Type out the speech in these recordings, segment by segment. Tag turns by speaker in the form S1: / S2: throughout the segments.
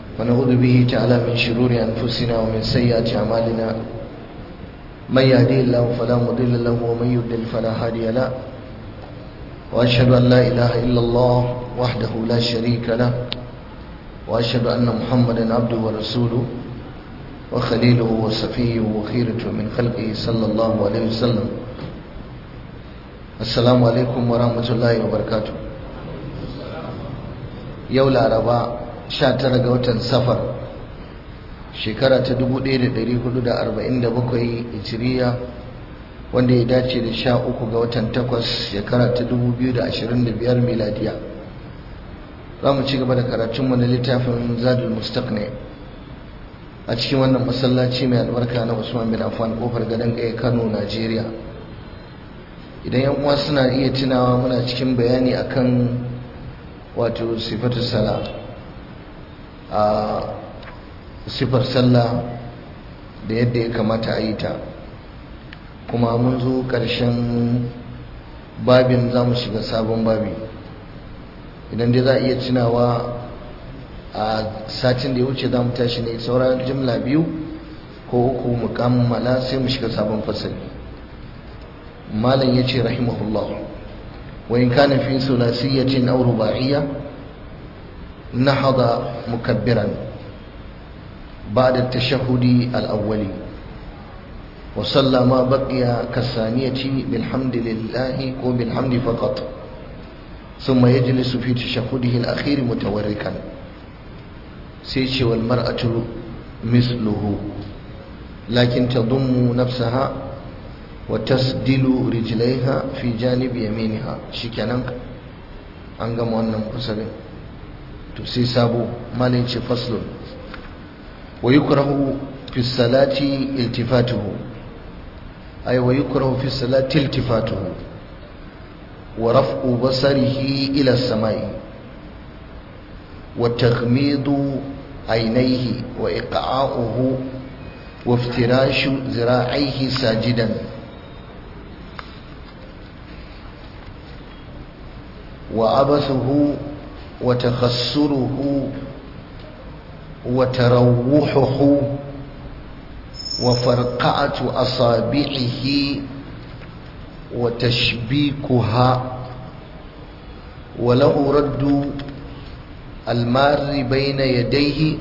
S1: ونعوذ به تعالى من شرور أنفسنا ومن سيئات أعمالنا من يهدي الله فلا مضل له ومن يضلل فلا هادي له وأشهد أن لا إله إلا الله وحده لا شريك له وأشهد أن محمدا عبده ورسوله وخليله وصفيه وخيرته من خلقه صلى الله عليه وسلم السلام عليكم ورحمة الله وبركاته yau laraba 19 ga watan safar shekara ta 1447 hijiriya wanda ya dace da 13 ga watan takwas shekara ta 2025 miladiya za mu ci gaba da karatunmu na littafin zadul mustaqni a cikin wannan masallaci mai albarka na usman bin affan kofar gadon gaya kano najeriya idan yan uwa suna iya tunawa muna cikin bayani akan wato sifatu sala a sifar sallah da yadda ya kamata a yi ta kuma mun zo ƙarshen babin za mu shiga sabon babi idan dai za a iya tunawa a satin da ya wuce za mu tashi ne sauran jimla biyu ko uku mu kammala sai mu shiga sabon fasali malam ya ce rahimahullah وإن كان في ثلاثية أو رباعية نهض مكبرا بعد التشهد الأول وصلى ما بقي كالثانية بالحمد لله وبالحمد فقط ثم يجلس في تشهده الأخير متوركا سيش والمرأة مثله لكن تضم نفسها وتسدل رجليها في جانب يمينها شكنان an gama wannan fasalin to sai sabo malin ce faslun wa yukrahu fi salati iltifatuhu ay wa yukrahu fi salati iltifatuhu wa raf'u basarihi ila samai wa taghmidu aynayhi wa iqa'uhu wa iftirashu zira'ihi sajidan وعبثه وتخسره وتروحه وفرقعة أصابعه وتشبيكها وله رد المار بين يديه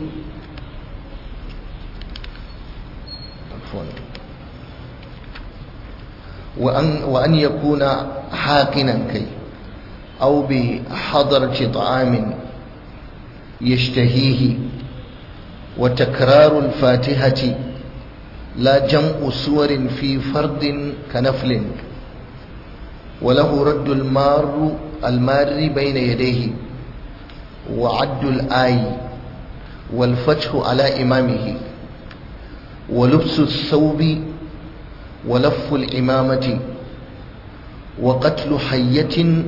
S1: وأن, وأن يكون حاقنا كي أو بحضرة طعام يشتهيه وتكرار الفاتحة لا جمع سور في فرد كنفل وله رد المار المار بين يديه وعد الآي والفتح على إمامه ولبس الثوب ولف الإمامة وقتل حية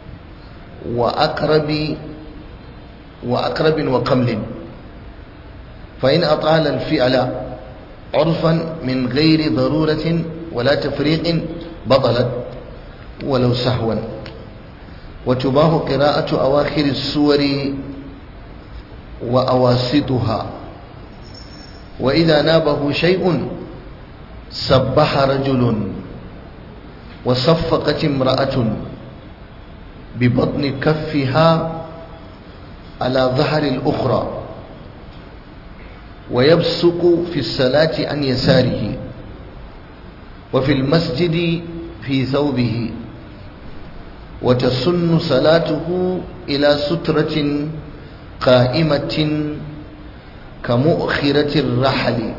S1: وأقرب وأقرب وقمل فإن أطال الفعل عرفا من غير ضرورة ولا تفريق بطلت ولو سهوا وتباه قراءة أواخر السور وأواسطها وإذا نابه شيء سبح رجل وصفقت امرأة ببطن كفها على ظهر الأخرى ويبصق في الصلاة عن يساره وفي المسجد في ثوبه وتسن صلاته إلى سترة قائمة كمؤخرة الرحل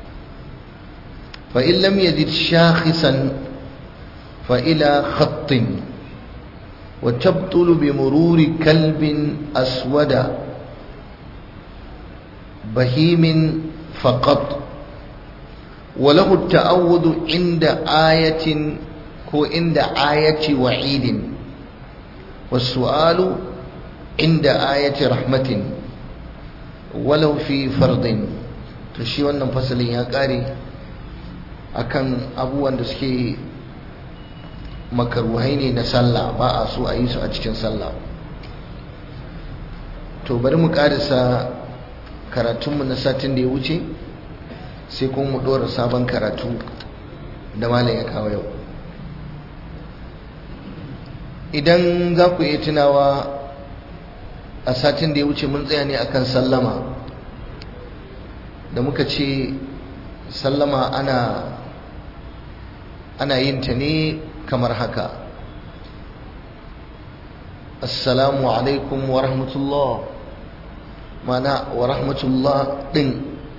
S1: فإن لم يجد شاخصا فإلى خط وتبطل بمرور كلب أسود بهيم فقط وله التأوذ عند آية هو عند آية وعيد والسؤال عند آية رحمة ولو في فرض تشي wannan fasalin ya kare akan abubuwan da suke makaruhai ne na sallah ba a so a yi su a cikin sallah to bari mu karisa karatunmu na satin da ya wuce sai kuma mu ɗora sabon karatu da malam ya kawo yau idan za ku iya tunawa a satin da ya wuce mun tsaya ne akan sallama da muka ce sallama ana ana yin ta ne kamar haka assalamu alaikum wa rahmatullah mana wa rahmatullah din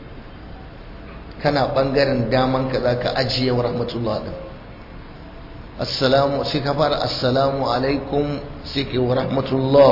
S1: kana bangaren daman ka za ka ajiye wa rahmatullah din assalamu sai ka fara assalamu alaikum sai ke wa rahmatullah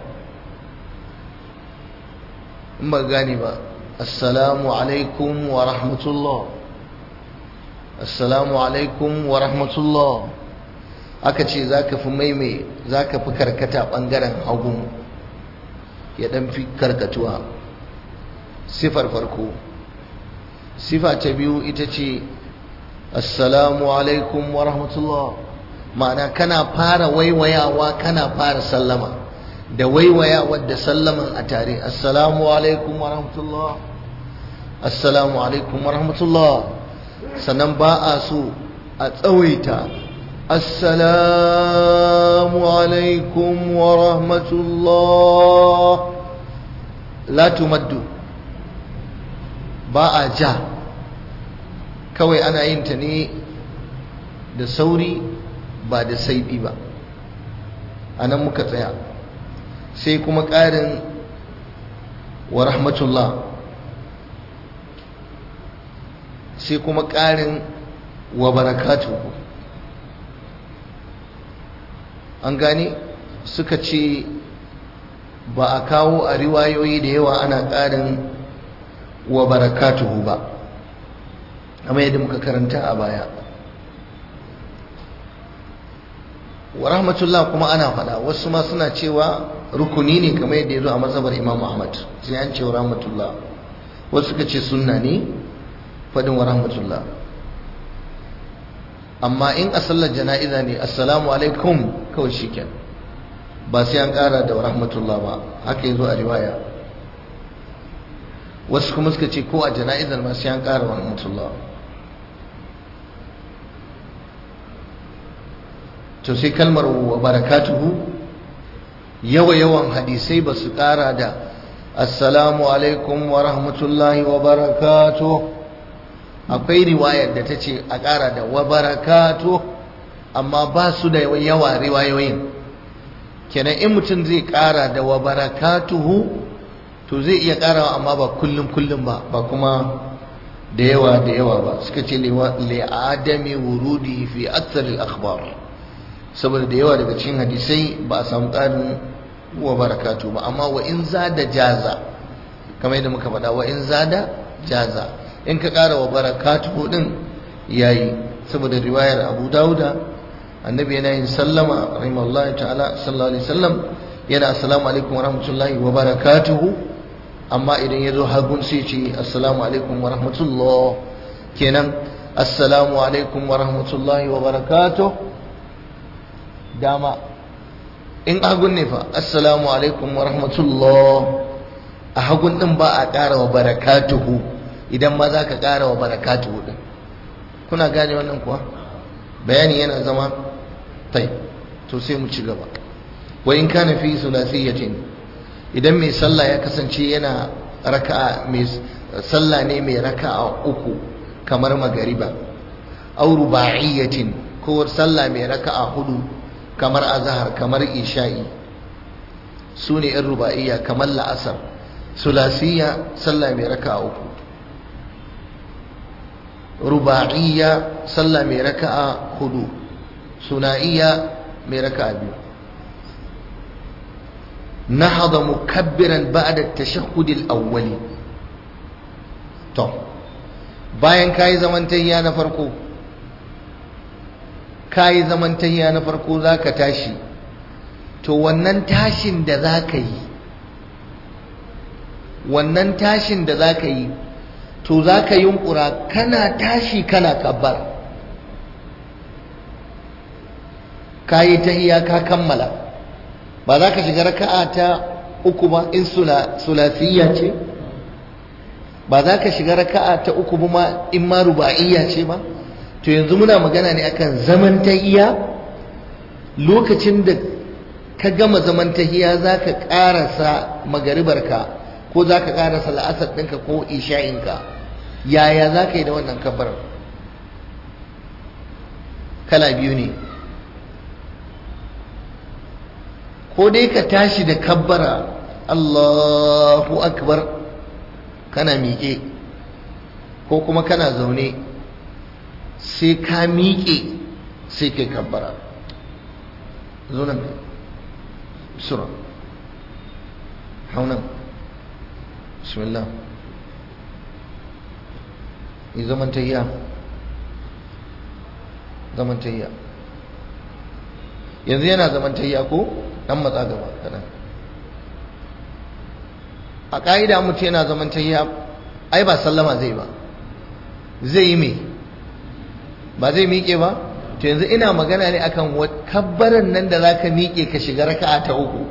S1: in ba gani ba assalamu alaikum wa rahmatullah assalamu alaikum wa rahmatullah aka ce za ka fi maimai za ka fi karkata ɓangaren hagu ya ɗan fi karkatuwa sifar farko sifa ta biyu ita ce assalamu alaikum wa rahmatullah ma'ana kana fara waiwayawa kana fara sallama da waiwaya wadda sallaman a tare assalamu alaikum wa rahmatullah assalamu alaikum wa rahmatullah sannan ba a so a tsawaita assalamu alaikum wa rahmatullah la tumaddu ba a ja kawai ana yin ta ne da sauri ba da saiɗi ba a nan muka tsaya sai kuma ƙarin wa rahmatullah sai kuma ƙarin wa barakatuhu an gani suka ce ba a kawo a riwayoyi da yawa ana ƙarin wa barakatuhu ba amma yadda muka karanta a baya wa rahmatullah kuma ana faɗa wasu ma suna cewa rukuni ne kamar yadda ya zo a mazhabar imam ahmad sai an ce wa rahmatullah wasu suka ce sunna ne faɗin wa rahmatullah amma in a sallar jana'iza ne assalamu alaikum kawai shiken ba sai an ƙara da wa rahmatullah ba haka ya zo a riwaya wasu kuma suka ce ko a jana'izar ma sai an ƙara wa rahmatullah to sai kalmar wa barakatuhu yawa yawan hadisai ba su ƙara da assalamu alaikum wa rahmatullahi wa barakatuh akwai riwayar da ta ce a ƙara da wa barakatu amma ba su da yawa riwayoyin kenan in mutum zai ƙara da wa barakatuhu to zai iya ƙarawa amma ba kullum kullum ba ba kuma da yawa da yawa ba suka ce li'adami wurudi fi akthar al-akhbar saboda da yawa daga cikin hadisai ba a samu ƙarin wa barakatu ba amma wa in zada jaza kamar yadda muka faɗa wa in zada jaza in ka ƙara wa barakatuhu din yayi saboda riwayar Abu Dawuda annabi yana yin sallama rahimallahu ta'ala sallallahu alaihi wasallam yana assalamu alaikum wa rahmatullahi wa barakatuhu amma idan ya zo hagun sai ce assalamu alaikum wa rahmatullah kenan assalamu alaikum wa rahmatullahi wa barakatuh dama in hagun ne fa assalamu alaikum wa rahmatullah a hagun din ba a ƙara wa barakatuhu idan ma za ka ƙara wa barakatu din kuna gane wannan kuwa bayani yana zama tai to sai mu ci gaba wa in kana fi sulasiyatin idan mai sallah ya kasance yana raka'a mai sallah ne mai raka'a uku kamar magariba aw ruba'iyatin ko sallah mai raka'a hudu kamar azhar kamar isha'i sune in ruba'iyya kamar la'asar sulasiyya sallah mai raka'a uku ruba'iyya sallah mai raka'a hudu suna'iyya mai raka'a biyu nahada mukabbiran ba'da at-tashahhud al-awwali to bayan kai zaman tayya na farko kai zaman tayya na farko zaka tashi to wannan tashin da zaka yi wannan tashin da zaka yi to za ka yunkura kana tashi kana kabbar ka yi tahiya ka kammala ba za ka shiga raka'a ta uku ba in sulasiyya ce ba za ka shiga raka'a ta uku ba ma in ma ruba'iyya ce ba to yanzu muna magana ne akan zaman tahiya lokacin da ka gama zaman tahiya za ka ƙarasa magaribarka ko za ka ƙarasa la'asar ɗinka ko isha'inka yaya za ka yi da wannan kabbarar kala biyu ne ko dai ka tashi da kabbara Allahu akbar kana miƙe ko kuma kana zaune sai ka miƙe sai kai kabbara zo nan sura haunan bismillah yi zaman tayya zaman tayya yanzu yana zaman tayya ko dan matsa gaba kadan a ƙa'ida mutum yana zaman tayya ai ba sallama zai ba zai yi me ba zai miƙe ba to yanzu ina magana ne akan kabbaran nan da zaka miƙe ka shiga raka'a ta uku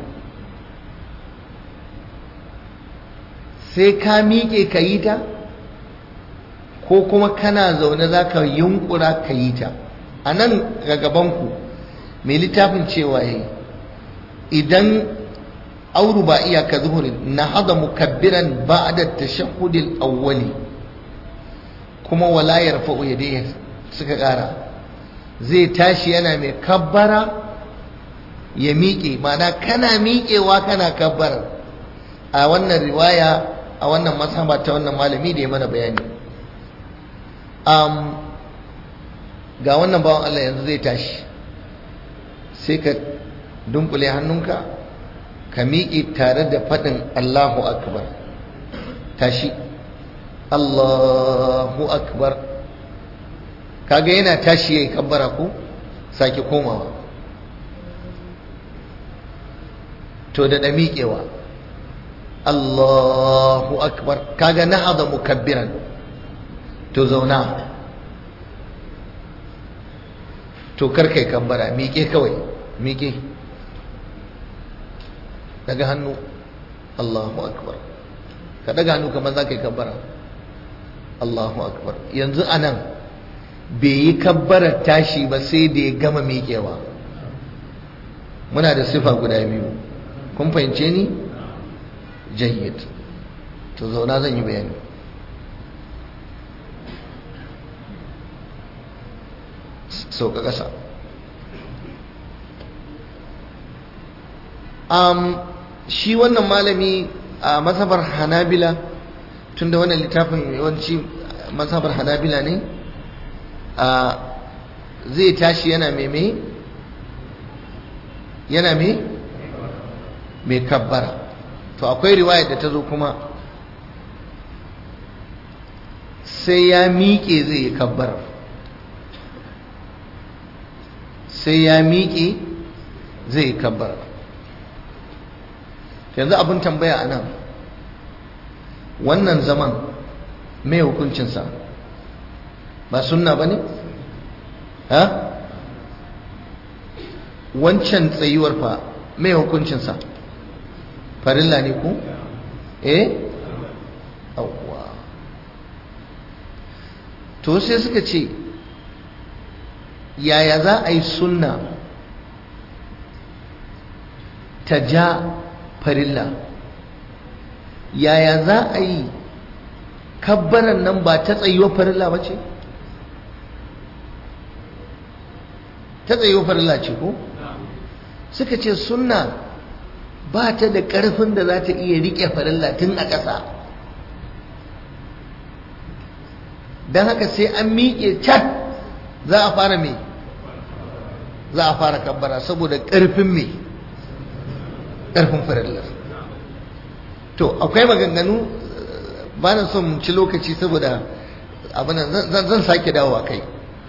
S1: sai ka miƙe ka yi ta ko kuma kana zaune zaka yunkura ka yi ta a nan ga gabanku mai littafin cewa yayi idan auru ba iya ka zuhurin na hada mukabbiran ba'da tashahhudil awwali kuma wala yarfa'u yadayhi suka ƙara zai tashi yana mai kabbara ya miƙe mana kana miƙewa kana kabbara a wannan riwaya a wannan masaba ta wannan malami da ya mana bayani um, ga wannan bawan Allah yanzu zai tashi sai ka dunkule hannunka ka miƙe tare da faɗin Allahu akbar tashi Allahu akbar kaga yana tashi yayi kabbara ko sake komawa to da miƙewa Allahu akbar kaga nahada mukabbiran to zauna to karkai kabbara miƙe kawai miƙe daga hannu Allahu akbar ka daga hannu kamar za ka yi kabbara Allahu akbar yanzu anan bai yi kabbarar tashi ba sai da ya gama miƙewa muna da sifa guda biyu kun fahimce ni jayyid to zauna zan yi bayani sauka ƙasa um, shi wannan malami a mazhabar hanabila tunda wannan littafin yawanci mazhabar hanabila ne a zai tashi yana meme yana me mai kabbara to akwai riwayar da ta zo kuma sai ya miƙe zai yi kabbara sai ya miƙe zai yi kabbara yanzu abin tambaya a nan wannan zaman mai hukuncinsa ba sunna ba ne? ha? wancan tsayuwar fa mai hukuncinsa farilla ne ku? eh? awwa to sai suka ce yaya za a yi sunna ta ja farilla yaya za a yi kabbaran nan ba ta tsayuwa farilla ba ce ta tsayuwa farilla ce ko suka ce sunna ba ta da ƙarfin da za ta iya riƙe farilla tun a ƙasa don haka sai an miƙe cat za a fara me za a fara kabbara saboda ƙarfin me ƙarfin farillar to akwai maganganu ba na son ci lokaci saboda abin zan sake dawowa kai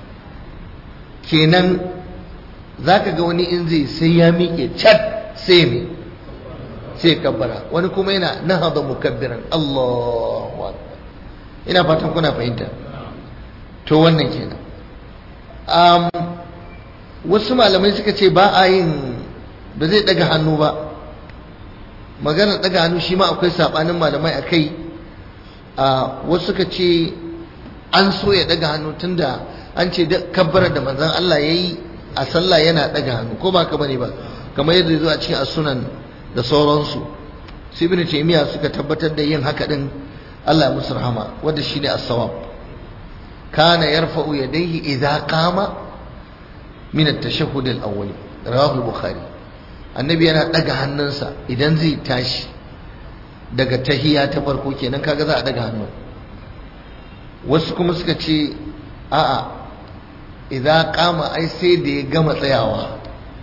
S1: kenan za ka ga wani in zai sai ya miƙe cat sai me sai kabbara wani kuma yana na haɗa mukabbiran Allahu akbar ina fatan kuna fahimta to wannan kenan um, wasu malamai suka ce ba a yin ba zai daga hannu ba maganar daga hannu shi ma akwai sabanin malamai a kai a wasu suka ce an so ya daga hannu tunda an ce kabbara da manzon Allah yayi a sallah yana daga hannu ko ba ka bane ba kamar yadda zo a cikin as-sunan da sauransu sai ibn taymiya suka tabbatar da yin haka din Allah ya musu rahama wanda shine as-sawab kana yarfa'u yadayhi idza qama min at-tashahhud al-awwal rawahu al-bukhari annabi yana daga hannunsa idan zai tashi daga tahiya ta farko kenan kaga za a daga hannu wasu kuma suka ce a'a idza qama ai sai da ya gama tsayawa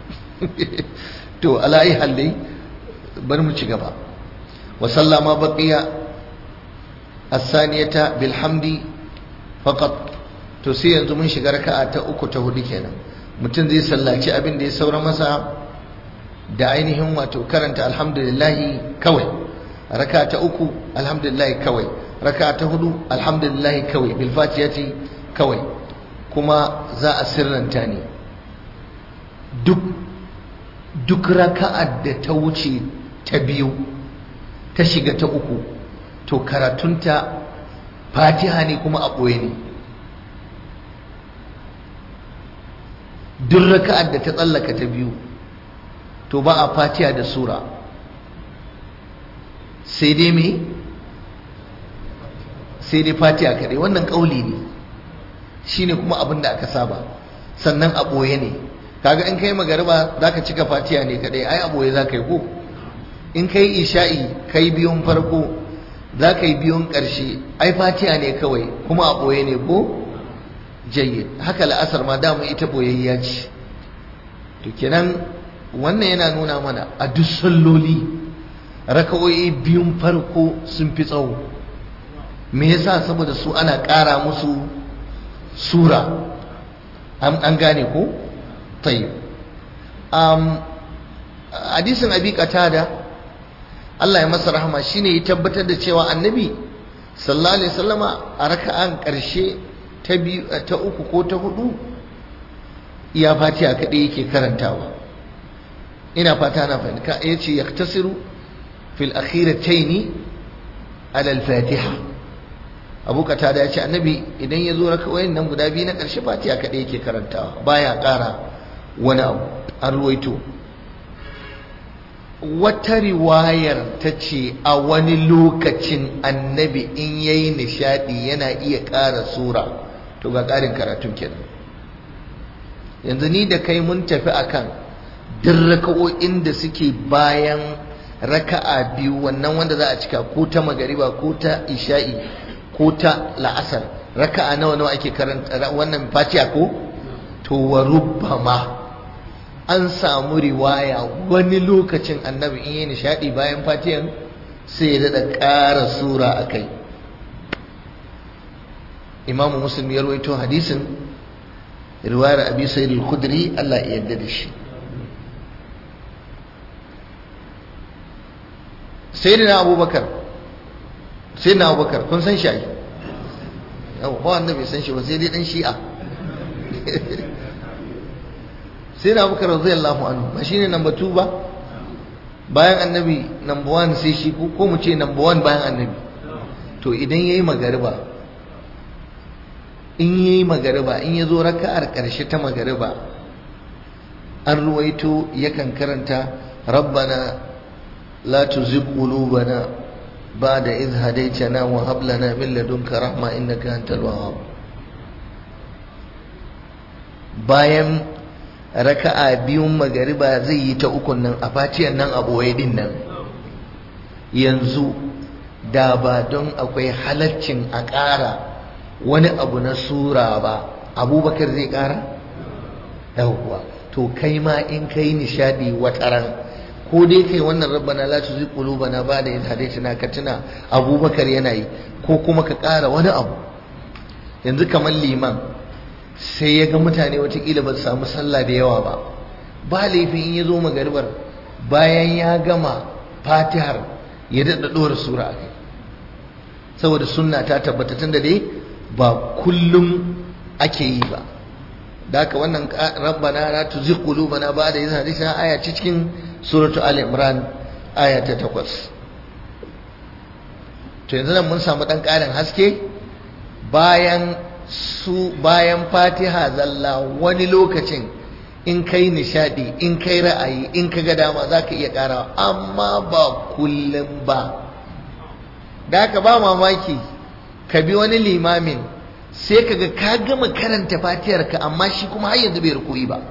S1: to ala'i halli bari mu ci gaba wa sallama baqiya as-saniyata bil hamdi faqat to sai yanzu mun shiga raka'a ta uku ta hudu kenan mutum zai sallaci abin da ya saura masa da ainihin wato karanta alhamdulillah kawai raka'a ta uku alhamdulillah kawai raka'a ta hudu alhamdulillah kawai bil fatihati kawai kuma za a sirranta ne duk duk raka'ar da ta wuce ta biyu ta shiga ta uku to karatunta fatiha ne kuma a ɓoye ne duk raka'ar da ta tsallaka ta biyu to ba a fatiha da sura sai dai me sai dai fatiha kaɗai wannan ƙauli ne shine kuma abin da aka saba sannan a ɓoye ne kaga in kai magariba zaka cika fatiha ne kadai ai aboye zaka yi ko in kai isha'i kai biyun farko zaka yi biyun karshe ai fatiha ne kawai kuma a boye ne ko jayyid haka la'asar ma damu ita boyayya ce to kenan wannan yana nuna mana a duk salloli raka'o'i biyun farko sun fi tsawo me yasa saboda su ana ƙara musu sura an gane ko طيب um, hadisin abi qatada Allah ya masa rahama shine ya tabbatar da cewa annabi sallallahu alaihi wasallama a raka'an karshe ta biyu ta uku ko ta hudu iya fatiha kadai yake karantawa ina fata na fahimta yace yaktasiru fil akhirataini ala al-fatiha abu qatada yace annabi idan ya zo raka'o'in nan guda biyu na karshe fatiha kadai yake karantawa baya ƙara wani abu an ruwaito wata riwayar ta ce a wani lokacin annabi in yayi nishadi yana iya ƙara sura to ga ƙarin karatun kenan yanzu ni da kai mun tafi akan duk raka'o'in da suke bayan raka'a biyu wannan wanda za a cika ko ta magariba ko ta isha'i ko ta la'asar raka'a nawa nawa ake karanta wannan fatiha ko to wa rubbama an samu riwaya wani lokacin annabi in yi nishadi bayan fatiyan sai ya daɗa ƙara sura a kai imamu muslim ya rawaito hadisin riwayar abi sayyid al-khudri Allah ya yarda da shi sayyidina abubakar sayyidina abubakar kun san shi ai ba wanda bai san shi ba sai dai dan shi'a sai na abubakar radiyallahu anhu ba shine number 2 ba bayan annabi number 1 sai shi ko mu ce number 1 bayan annabi to idan yayi magariba in yayi magariba in yazo raka'ar karshe ta magariba an ruwaito yakan karanta rabbana la tuzigh qulubana ba'da idh hadaytana wa hab lana min ladunka rahma innaka antal wahhab bayan raka'a biyun magariba zai yi ta ukun nan a fatiyar nan a boye din nan yanzu da ba don akwai halaccin a ƙara wani abu na sura ba abubakar zai ƙara yawwa to kai ma in kai nishadi wataran ko dai kai wannan rabbana la tuzigh qulubana ba'da idh hadaytana ka tuna abubakar yana yi ko kuma ka ƙara wani abu yanzu kamar liman sai ya ga mutane watakila ba su samu sallah da yawa ba ba laifin in ya zo magaribar bayan ya gama fatihar ya daɗa ɗora sura a kai saboda sunna ta tabbata tun da dai ba kullum ake yi ba da haka wannan rabbana la tuzigh qulubana ba'da idh hadaytana aya ce cikin suratu ali imran aya ta 8 to yanzu nan mun samu ɗan ƙarin haske bayan su bayan fatiha zalla wani lokacin in kai nishadi in kai ra'ayi in ka ga dama za ka iya ƙarawa amma ba kullum ba da haka ba mamaki ka bi wani limamin sai ka ga ka gama karanta fatihar ka amma shi kuma har yanzu bai rukuyi ba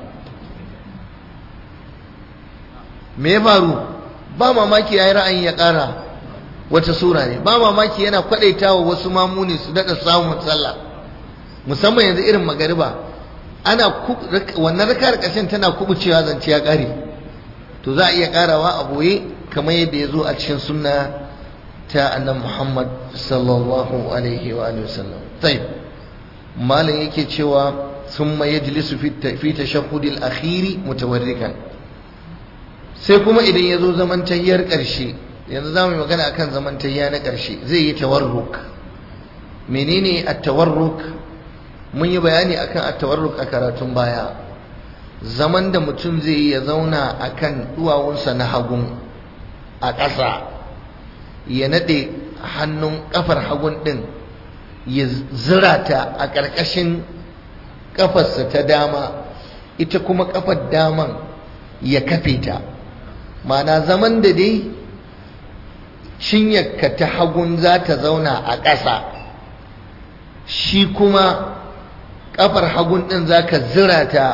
S1: me ya faru ba mamaki ya yi ra'ayin ya ƙara wata sura ne ba mamaki yana kwaɗaitawa wasu mamuni su daɗa samun sallah musamman yanzu irin magariba ana wannan rakar ƙarshen tana kubucewa zance ya ƙare to za a iya ƙarawa a boye kamar yadda ya zo a cikin sunna ta annan muhammad sallallahu alaihi wa sallam tayyib malam yake cewa summa yajlisu fi tashahhudil akhiri mutawarrikan sai kuma idan ya zo zaman tayyar ƙarshe yanzu za mu yi magana akan zaman tayya na ƙarshe zai yi tawarruk menene at-tawarruk mun yi bayani akan at-tawarruk a karatun baya zaman da mutum zai yi ya zauna akan duwawunsa na hagun a ƙasa ya nade hannun kafar hagun din ya zira ta a ƙarƙashin kafarsa ta dama ita kuma kafar daman ya kafe ta ma'ana zaman da dai cinyarka ta hagun za ta zauna a ƙasa shi kuma ƙafar hagun ɗin za ka zira ta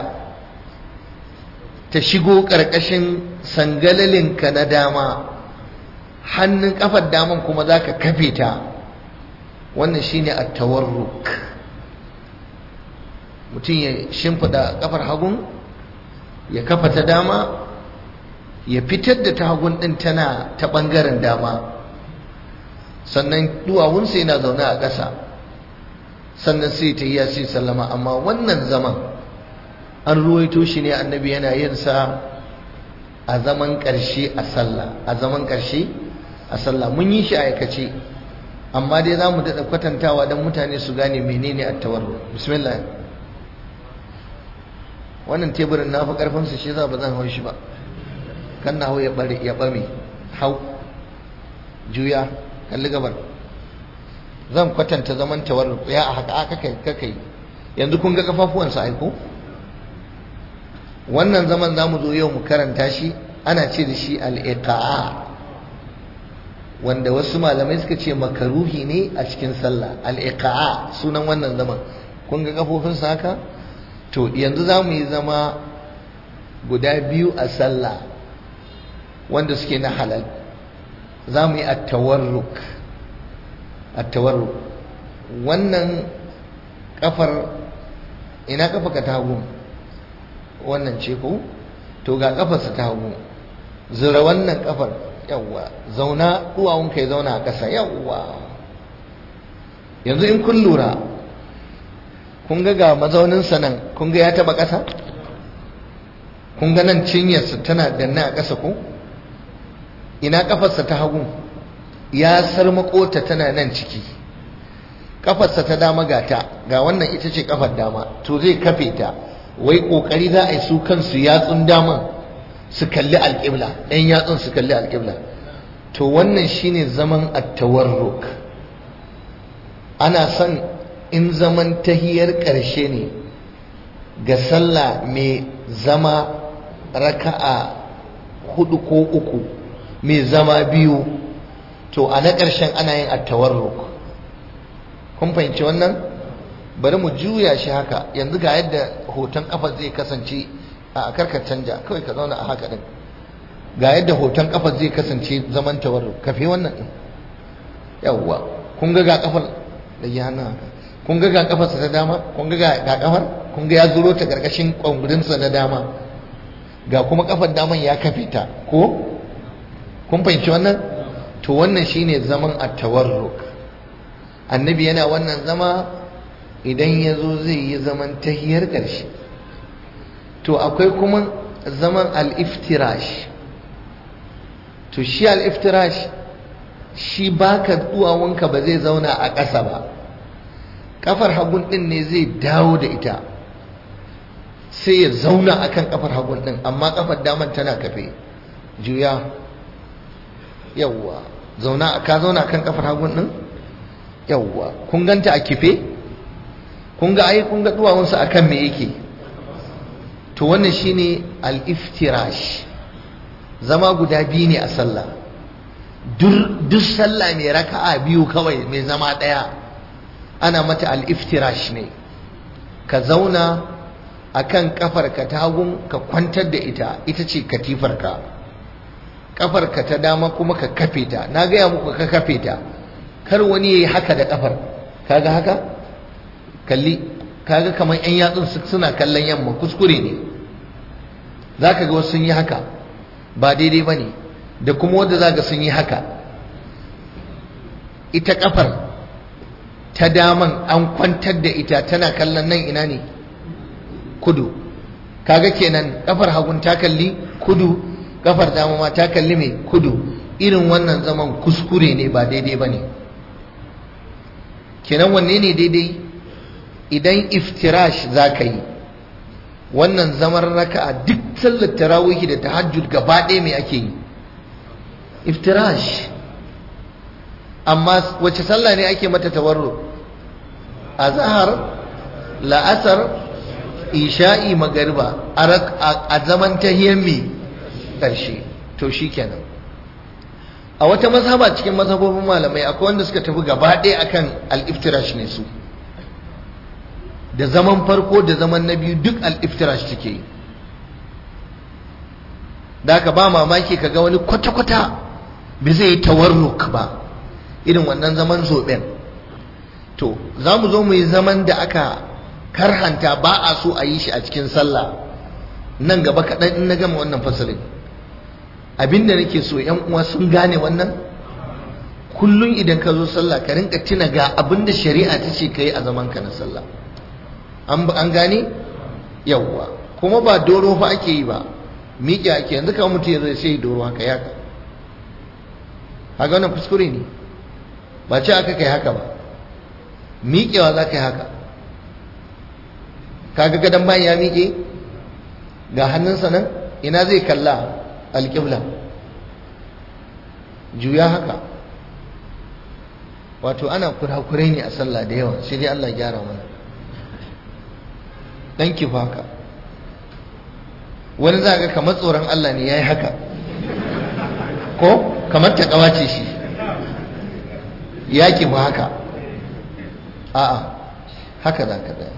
S1: ta shigo ƙarƙashin sangalalinka na dama hannun ƙafar daman kuma za ka kafe ta wannan shi ne a tawarruk mutum ya shimfiɗa ƙafar hagun ya kafa ta dama ya fitar da ta hagun ɗin tana ta ɓangaren dama sannan duwawunsa yana zaune a ƙasa sannan sai ta yi sai sallama amma wannan zaman an ruwaito shi ne annabi yana yin sa a zaman ƙarshe a sallah a zaman ƙarshe a sallah mun yi shi a aikace amma dai za mu daɗa kwatantawa don mutane su gane menene a tawarru bismillah wannan teburin na fi ƙarfinsa shi za ba zan hau shi ba kan na hau ya ɓame hau juya kalli gabar zan kwatanta zaman tawarruk ya a haka aka kai kakai yanzu kun ga kafafuwansa aiko wannan zaman za mu zo yau mu karanta shi ana ce da shi al'iqa'a wanda wasu malamai suka ce makaruhi ne a cikin sallah al'iqa'a sunan wannan zaman kun ga kafofinsa haka to yanzu za mu yi zama guda biyu a sallah wanda suke na halal za mu yi attawarruk attawarruk wannan kafar ina kafa ka tagu wannan ce ko to ga kafarsa ta hagu zura wannan kafar yawwa zauna duwawunka ya zauna a ƙasa yawwa yanzu in kun lura kun ga ga mazauninsa nan kun ga ya taba ƙasa kun ga nan cinyarsa tana danne a ƙasa ko ina kafarsa ta hagu ya sarmako ta tana nan ciki kafarsa ta dama ga ta ga wannan ita ce kafar dama to zai kafe ta wai kokari za a yi su kansu yatsun daman su kalli alƙibla ɗan yatsun su kalli alƙibla to wannan shine zaman at-tawarruk ana son in zaman tahiyar ƙarshe ne ga sallah mai zama raka'a hudu ko uku mai zama biyu to a na ƙarshen ana yin at-tawarruk kun fahimci wannan bari mu juya shi haka yanzu ga yadda hoton kafa zai kasance a karkar canja kawai ka zauna a haka din ga yadda hoton kafa zai kasance zaman tawarruk kafe wannan din yawwa kun ga ga kafar da ya hannun haka kun ga ga kafarsa ta dama kun ga ga kafar kun ga ya zuro ta karkashin kwangudinsa na dama ga kuma kafar daman ya kafe ta ko kun fahimci wannan to wannan shine zaman at-tawarruk annabi yana wannan zama idan ya zo zai yi zaman tahiyar ƙarshe to akwai kuma zaman al-iftirash to shi al-iftirash shi baka duwawunka ba zai zauna a ƙasa ba kafar hagun ɗin ne zai dawo da ita sai ya zauna akan kafar hagun ɗin amma kafar daman tana kafe juya yawwa zauna ka zauna kan kafar hagun din yawwa kun ganta a kife kun ga ai kun ga duwawunsa akan me yake to wannan shine al-iftirash zama guda biyu ne a sallah duk sallah mai raka'a biyu kawai mai zama daya ana mata al-iftirash ne ka zauna akan kafarka ta hagun ka kwantar da ita ita ce katifarka kafarka ta dama kuma ka kafe ta na gaya muku ka kafe ta kar wani yayi haka da kafar kaga haka kalli kaga kamar yan yatsun suna kallon yamma kuskure ne zaka ga wasu sun yi haka ba daidai bane da kuma wanda zaka sun yi haka ita kafar ta daman an kwantar da ita tana kallon nan ina ne kudu kaga kenan kafar hagun ta kalli kudu kafar dama ma ta kalli mai kudu irin wannan zaman kuskure ne ba daidai ba ne kenan wanne ne daidai idan iftirash za ka yi wannan zaman raka'a duk sallar tarawihi da tahajjud gaba ɗaya mai ake yi iftirash amma wace sallah ne ake mata tawarru azhar la'asar isha'i magariba a zaman tahiyar mai ƙarshe to shikenan a wata mazhaba cikin mazhabobin malamai akwai wanda suka tafi gaba ɗaya akan al-iftirash ne su da zaman farko da zaman na biyu duk al-iftirash take yi da ka ba mamaki ka ga wani kwata-kwata bai zai yi tawarruk ba irin wannan zaman zoben to za mu zo mu yi zaman da aka karhanta ba a so a yi shi a cikin sallah nan gaba kaɗan in na gama wannan fasalin abinda nake so yan uwa sun gane wannan kullum idan ka zo sallah ka rinka tuna ga abinda shari'a ta ce ka yi a zaman ka na sallah an gane yawwa kuma ba doro fa ake yi ba miƙe ake yanzu kawai mutum ya zai sai doro haka ya haka wannan kuskure ne ba ce aka kai haka ba miƙewa za ka yi haka kaga gadon bayan ya miƙe ga hannunsa nan ina zai kalla alƙibla juya haka wato ana kurakurai ne a sallah da yawa sai dai Allah gyara mana dan kifa haka wani za ga kamar tsoron Allah ne ya yi haka ko kamar ta kawace shi ya kifa haka a'a haka za ka tsaya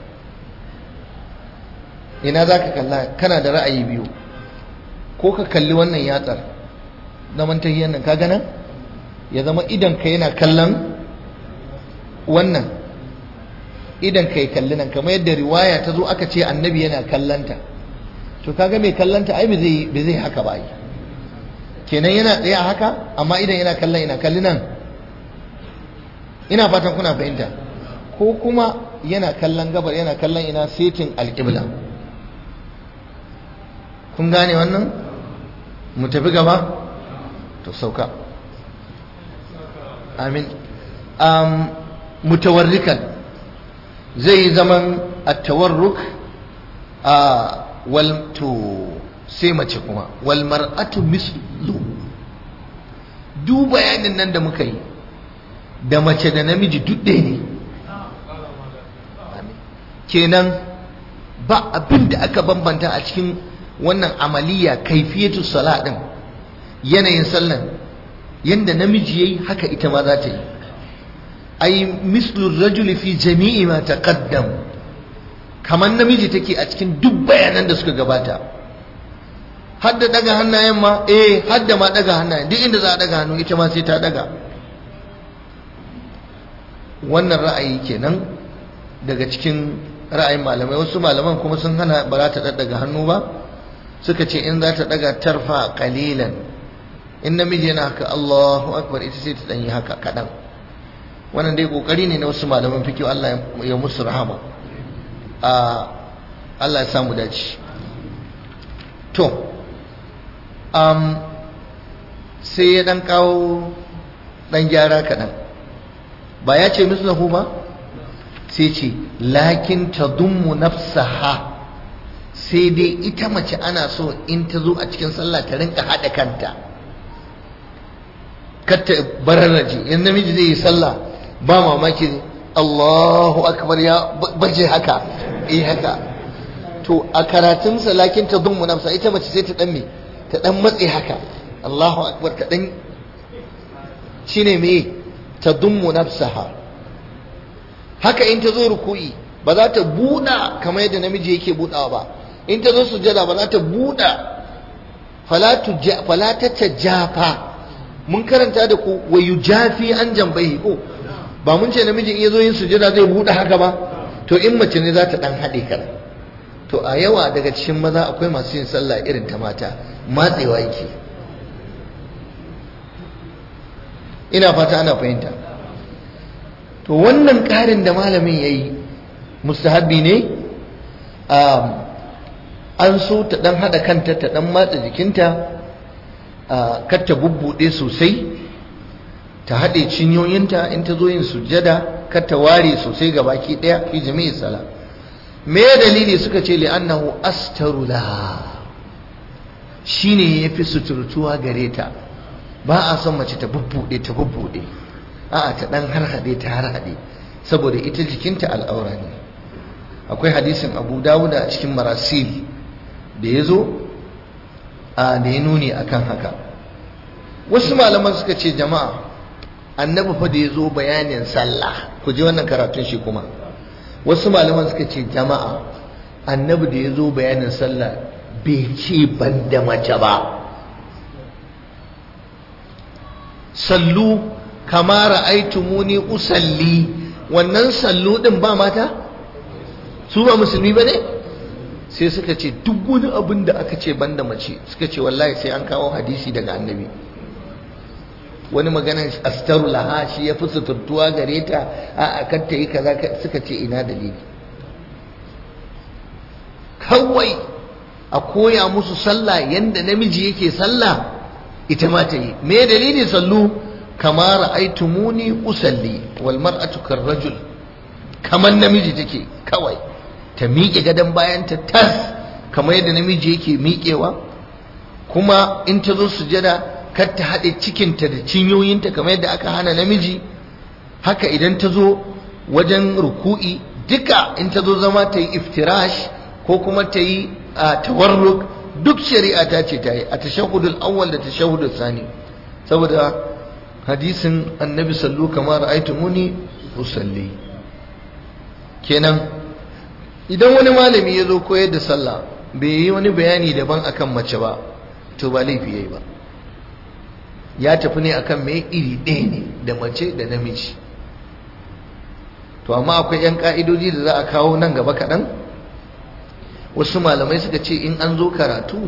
S1: ina za ka kalla kana da ra'ayi biyu ko ka kalli wannan yatsar zaman tahiyyar nan ka gana ya zama idan ka yana kallon wannan idan ka yi kalli nan kamar yadda riwaya ta zo aka ce annabi yana kallanta to kaga mai kallanta ai bai zai haka ba ai kenan yana tsaye a haka amma idan yana kallon ina kalli nan ina fatan kuna fahimta ko kuma yana kallon gabar yana kallon ina setin alƙibla kun gane wannan mu tafi gaba to sauka amin um, mutawarrikan zai yi zaman attawarruk a wal to sai mace kuma wal mar'atu mislu duk bayanin nan da muka yi da mace da namiji duk ɗaya ne kenan ba abin da aka bambanta a cikin wannan amaliya kaifiyatu sala din yanayin sallan yanda namiji yayi haka ita ma za ta yi ai mislu rajuli fi jami'i ma taqaddam kamar namiji take a cikin duk bayanan da suka gabata hadda daga hannayen ma eh hadda ma daga hannayen duk inda za a daga hannu ita ma sai ta daga wannan ra'ayi kenan daga cikin ra'ayin malamai wasu malaman kuma sun hana ba za ta daga hannu ba suka ce in za ta daga tarfa kalilan in namiji yana haka Allahu akbar ita sai ta dan yi haka kadan wannan dai kokari ne na wasu malaman fiqh Allah ya musu rahama a Allah ya samu dace to um sai ya dan kawo dan gyara kadan ba ya ce mislahu ba sai ce lakin tadummu nafsaha sai dai ita mace ana so in ta zo a cikin sallah ta rinka haɗa kanta kar ta bararraje in namiji zai yi sallah ba mamaki Allahu akbar ya baje haka eh haka to a karatun salakin ta dummu nafsa ita mace sai ta dan me ta dan matse haka Allahu akbar ta dan shine me ta dummu nafsaha haka in ta zo ruku'i ba za ta buɗa kamar yadda namiji yake buɗawa ba in ta zo sujada ba za ta buɗa fala ta tajafa mun karanta da ku wa yujafi an jambai ko ba mun ce namiji in yazo yin sujada zai buɗe haka ba to in mace ne za ta dan haɗe kar to a yawa daga cikin maza akwai masu yin sallah irin ta mata matsewa yake ina fata ana fahimta to wannan ƙarin da malamin ya yi mustahabbi ne an so ta ɗan haɗa kanta ta ɗan matsa jikinta kar ta bubbuɗe sosai ta haɗe cinyoyinta in ta zo yin sujjada kar ta ware sosai ga baki ɗaya fi jami'i sala me dalili suka ce li'annahu astaru laha shine yafi suturtuwa gare ta ba a son mace ta bubbuɗe ta bubbuɗe a'a ta dan harhaɗe ta harhaɗe saboda ita jikinta al'aura ne akwai hadisin abu dawuda a cikin marasil da ya zo a da ya nuni akan haka wasu malaman suka ce jama'a annabi fa da ya zo bayanin sallah ku ji wannan karatun shi kuma wasu malaman suka ce jama'a annabi da ya zo bayanin sallah bai ce ban da mace ba sallu kama ra'aitumuni usalli wannan sallu din ba mata su ba musulmi bane sai suka ce duk wani abin da aka ce banda mace suka ce wallahi sai an kawo hadisi daga annabi wani magana astaru laha shi ya fi suturtuwa gare ta a kar ta yi kaza suka ce ina dalili kawai a koya musu sallah yanda namiji yake sallah ita ma ta yi me dalili sallu kama ra'aytumuni usalli wal mar'atu karrajul kaman namiji take kawai ta miƙe gadon bayan ta tas kamar yadda namiji yake miƙewa kuma in ta zo sujada kar ta haɗe cikinta da cinyoyinta kamar yadda aka hana namiji haka idan ta zo wajen ruku'i duka in ta zo zama ta yi iftirash ko kuma ta yi tawarruk duk shari'a ta ce ta yi a tashahudul awwal da tashahudul sani saboda hadisin annabi sallu kamar ra'aytumuni usalli kenan idan wani malami ya zo koyar da sallah bai yi wani bayani daban akan mace ba to ba laifi yayi ba ya tafi ne akan mai iri ɗaya ne da mace da namiji to amma akwai 'yan ka'idoji da za a kawo nan gaba kaɗan wasu malamai suka ce in an zo karatu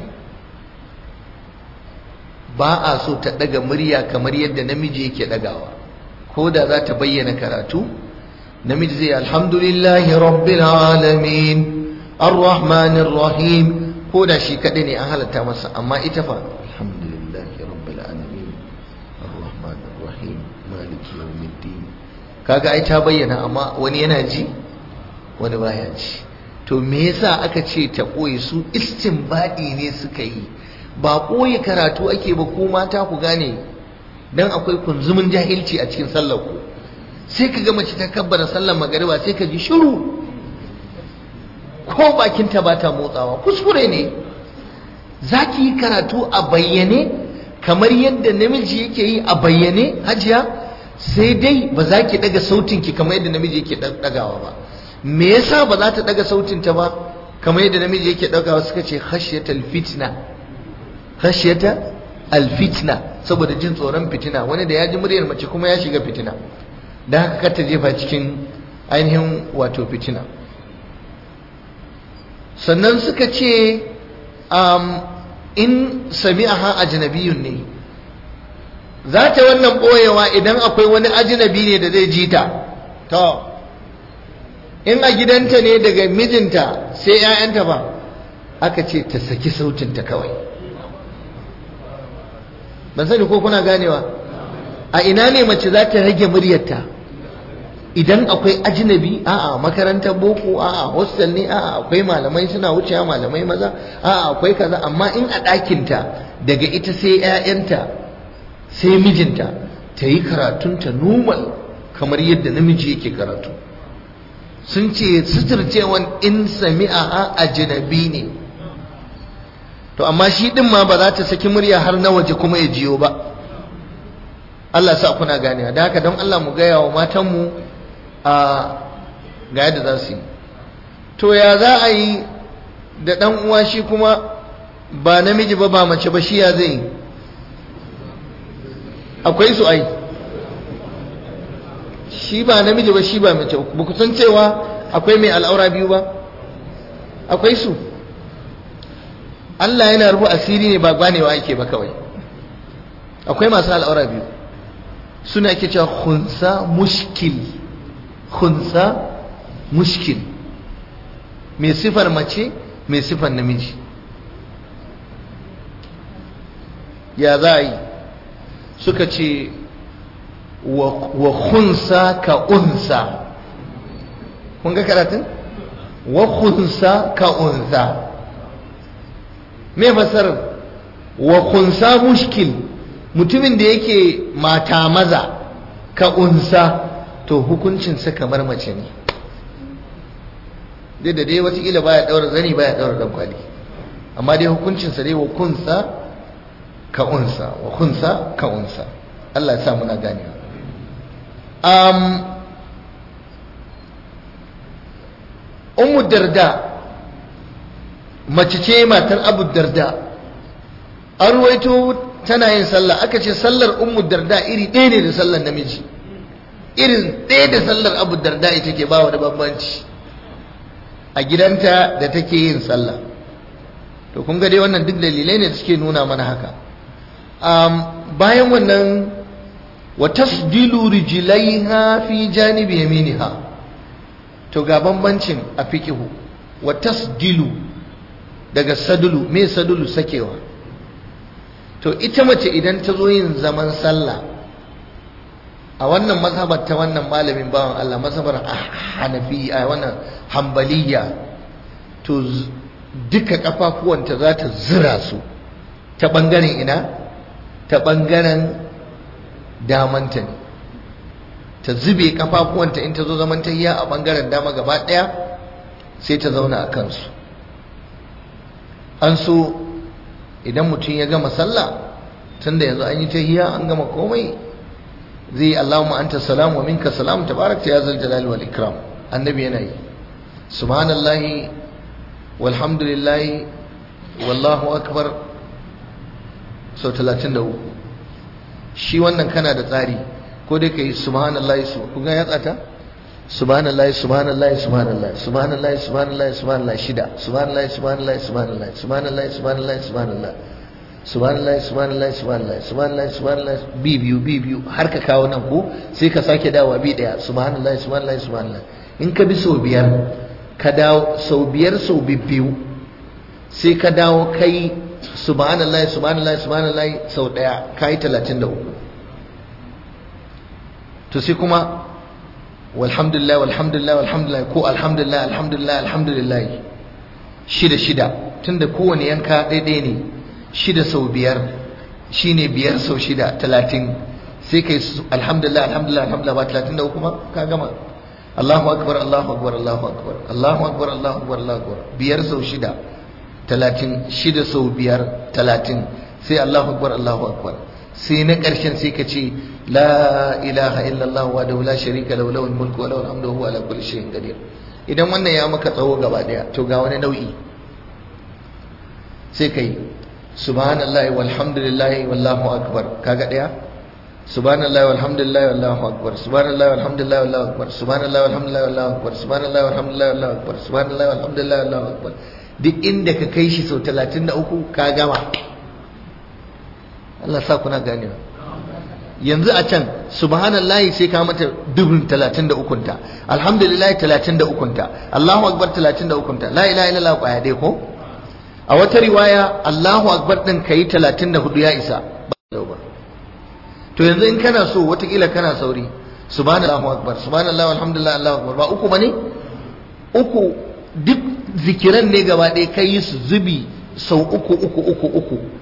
S1: ba a so ta ɗaga murya kamar yadda namiji yake ɗagawa ko da za ta bayyana karatu namiji zai alhamdulillahi rabbil alamin arrahmanir rahim ko da shi kaɗai ne an halatta masa amma ita fa alhamdulillahi rabbil alamin arrahmanir rahim maliki yawmiddin kaga ai ta bayyana amma wani yana ji wani baya ji to me yasa aka ce ta koyi su istinbadi ne suka yi ba koyi karatu ake ba ko mata ku gane dan akwai kunzumin jahilci a cikin sallar ku sai ka ga mace ta kabbara sallar magariba sai ka ji shiru ko bakinta ba ta motsawa kuskure ne za ki yi karatu a bayyane kamar yadda namiji yake yi a bayyane hajiya sai dai ba za ki daga sautinki kamar yadda namiji yake dagawa ba me yasa ba za ta daga sautinta ba kamar yadda namiji yake dagawa suka ce khashyatal fitna khashyata alfitna saboda jin tsoron fitina wani da ya ji muryar mace kuma ya shiga fitina dan haka kar ta jefa cikin ainihin wato fitina sannan suka ce in sami'aha ajnabiyun ne za ta wannan ɓoyewa idan akwai wani ajnabi ne da zai ji ta to in a gidanta ne daga mijinta sai 'ya'yanta ba aka ce ta saki sautinta kawai ban sani ko kuna ganewa a ina ne mace za ta rage muryarta idan akwai ajnabi a'a makarantar boko a'a hostel ne a'a akwai malamai suna wucewa malamai maza a'a akwai kaza amma in a ɗakinta daga ita sai 'ya'yanta sai mijinta ta yi karatunta normal kamar yadda namiji yake karatu sun ce suturcewan in sami'a a ajnabi ne to amma shi din ma ba za ta saki murya har na waje kuma ya jiyo ba Allah sa kuna ganewa da haka don Allah mu gaya wa matanmu a ga yadda za su yi to ya za a yi da ɗan uwa shi kuma ba namiji ba ba mace ba shi ya zai akwai su ai shi ba namiji ba shi ba mace ba ku san cewa akwai mai al'aura biyu ba akwai su Allah yana rufu asiri ne ba ganewa ake ba kawai akwai masu al'aura biyu suna ake cewa khunsa mushkil khunsa mushkil mai sifar mace mai sifar namiji ya za a yi suka ce wa khunsa ka unsa kun ga karatun wa khunsa ka unsa me fasarar wa khunsa mushkil mutumin da yake mata maza ka unsa to hukuncinsa kamar mace ne dai da dai watakila baya daura zani baya daura dan kwali amma dai hukuncinsa dai wa kunsa ka unsa wa kunsa ka unsa Allah ya sa muna gane um ummu darda mace ce matar abu darda an ruwaito tana yin sallah aka ce sallar ummu darda iri ɗaya ne da sallar namiji irin ɗaya da sallar abu darda ita ke ba da bambanci a gidanta da take yin sallah to kun ga dai wannan duk dalilai ne da suke nuna mana haka bayan wannan wa tasdilu rijlaiha fi janibi yaminiha to ga bambancin a fiqihu wa tasdilu daga sadulu me sadulu sakewa to ita mace idan ta zo yin zaman sallah a wannan mazhabar ta wannan malamin bawan Allah mazhabar hanafi a wannan hambaliya to duka kafafuwanta za ta zira su ta bangaren ina ta bangaren damanta ne ta zube kafafuwanta in ta zo zaman tahiya a bangaren dama gaba daya sai ta zauna a kansu an so idan mutum ya gama sallah tunda yanzu an yi tahiya an gama komai zai Allahumma anta salam wa minka salam tabarakta ya zal jalali wal ikram annabi yana yi subhanallahi walhamdulillahi wallahu akbar sau 33 shi wannan kana da tsari ko dai kai subhanallahi su kun ga ya tsata subhanallahi subhanallahi subhanallahi subhanallahi subhanallahi subhanallahi shida subhanallahi subhanallahi subhanallahi subhanallahi subhanallahi subhanallahi subhanallah subhanallah subhanallah subhanallah subhanallah bi biyu bi biyu har ka kawo nan ko sai ka sake dawowa bi daya subhanallah subhanallah subhanallah in ka bi sau biyar ka dawo sau biyar sau biyu sai ka dawo kai subhanallah subhanallah subhanallah sau daya kai 33 to sai kuma walhamdulillah walhamdulillah walhamdulillah ko alhamdulillah alhamdulillah alhamdulillah shida shida tunda kowane yanka daidai ne shida sau biyar shine biyar sau shida talatin sai kai alhamdulillah alhamdulillah alhamdulillah ba talatin da kuma ka gama Allahu akbar Allahu akbar Allahu akbar Allahu akbar Allahu akbar Allahu akbar biyar sau shida talatin shida sau biyar talatin sai Allahu akbar Allahu akbar sai na ƙarshen sai ka ce la ilaha illallah wa da la sharika lahu lahul mulku wa lahul hamdu wa huwa ala kulli shay'in qadir idan wannan ya maka tsawo gaba daya to ga wani nau'i sai kai subhanallahi walhamdulillahi wallahu akbar kaga daya subhanallahi walhamdulillahi wallahu akbar subhanallahi walhamdulillahi wallahu akbar subhanallahi walhamdulillahi wallahu akbar subhanallahi walhamdulillahi wallahu akbar subhanallahi walhamdulillahi wallahu akbar duk inda ka kai shi sau 33 ka gama Allah sa kuna ganewa yanzu a can subhanallahi sai ka mata dubin 33 ta alhamdulillahi 33 ta Allahu akbar 33 ta la ilaha illallah kwaya dai ko a wata riwaya Allahu akbar din kai 34 ya isa ba to yanzu in kana so watakila kana sauri subhanallahu akbar subhanallahi walhamdulillah Allahu akbar ba uku bane uku duk zikiran ne gaba ɗaya kai su zubi sau uku uku uku uku